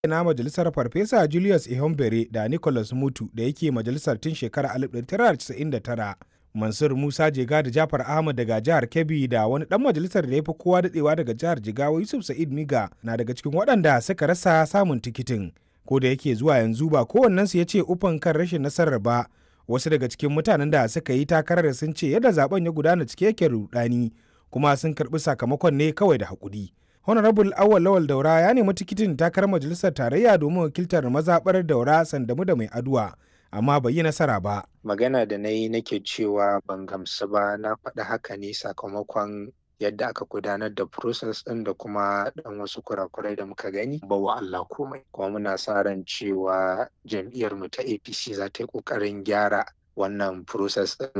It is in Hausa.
na majalisar farfesa Julius Ihombere da Nicholas Mutu da yake majalisar tun shekarar 1999. Mansur Musa Jega da Jafar Ahmad daga jihar Kebbi da wani dan majalisar da ya fi kowa dadewa daga jihar Jigawa Yusuf Sa'id Miga na daga cikin waɗanda suka rasa samun tikitin. Ko da yake zuwa yanzu ba kowannensu ya ce ufan kan rashin nasarar ba. Wasu daga cikin mutanen da suka yi takarar sun ce yadda zaben ya gudana cike yake rudani kuma sun karɓi sakamakon ne kawai da haƙuri. Honorable Awal Lawal Daura ya nemi tikitin takarar majalisar tarayya domin wakiltar mazaɓar Daura Sandamu da Mai Aduwa. amma bai yi nasara ba. Magana da na yi nake cewa ban gamsu ba na faɗi haka ne sakamakon yadda aka gudanar da process ɗin da kuma ɗan wasu kurakurai da muka gani ba wa Allah komai. Kuma muna sa ran cewa jam'iyyar mu ta APC za ta yi ƙoƙarin gyara wannan process ɗin